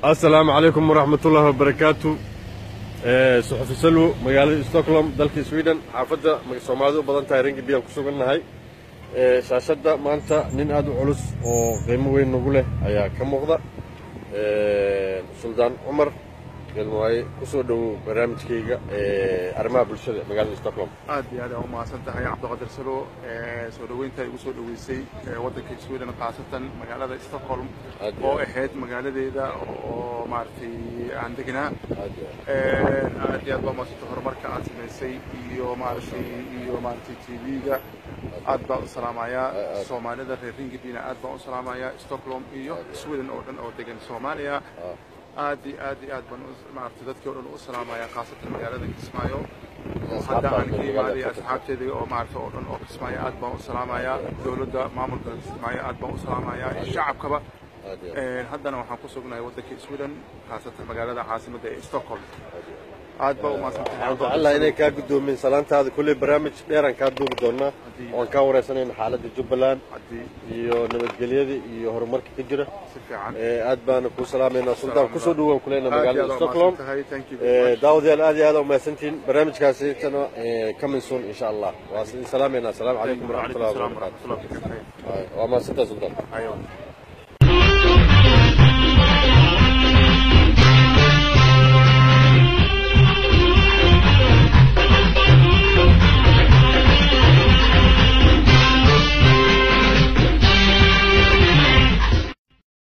asalaamu calaykum waraxmatullaahi wabarakaatu suxufi salwo magaalada stockholm dalka sweden xaafadda soomaalida u badan tahay rangib biyaan ku sugannahay shaashadda maanta nin aad u culus oo qiimo weyn nagu leh ayaa ka muuqda suldaan cumar gelmawaaye kusoo dhowow barnaamijkayga arrimaha bulshada magaalada stockholm aad iyo aad aa u mahadsan tahay cabdiqadir salo soo dhoweynta ay igu soo dhoweysay waddanka sweden khaasatan magaalada stockholm Aad iyo oo aad. ahayd magaaladeeda oo maaragtay aan degnaa Aad iyo aad iyo aad baa umahadsantay horumarka aad samaysay iyo maaragtay iyo maaragtay tv-ga aad baa u salaamayaa aad. soomaalida reer ringibina aad baan u salaamayaa stockholm iyo sweden oo dhan oo degan soomaaliya aad iyo aad iyo aad baan u- maaragtay dadkii oo dhan u salaamayaa khaasatan magaalada kismaayo oo hadda aan ka imaaday asxaabteeda oo maaragtay oo dhan oo kismaayo aad baan u salaamayaa dowladda maamulka kismaayo aad baan u salaamayaa iyo shacabkaba aad iyo Een, haddana waxaan ku sugnahay waddanka sweden khaasatan magaalada caasimadda ee stockholm aad baa u mahadsantahay waxaan jecelahay inay kaa guddoomin salaantaada kulley barnaamij dheeraan kaa duubi doonaa oan kaa wareysanayna xaaladda jubbaland haddii iyo nabadgelyada iyo horumarka ka jira si fiican Eh, aad baana kuu salaamaynaa suldaan kusoo dhowaan kuleyna aad iyo magaalada aad stockholm u mahadsantahay thank you very Eh, much daawadayaal aad iyo aad umahadsantihiin barnaamijkaasi tana coming soon insha allah waa idin salaamaynaa asalaamu calaykum وعليكم waraxmatullahi السلام wabarakaatu ورحمة الله وبركاته waa mahadsantaa suldaan أيوة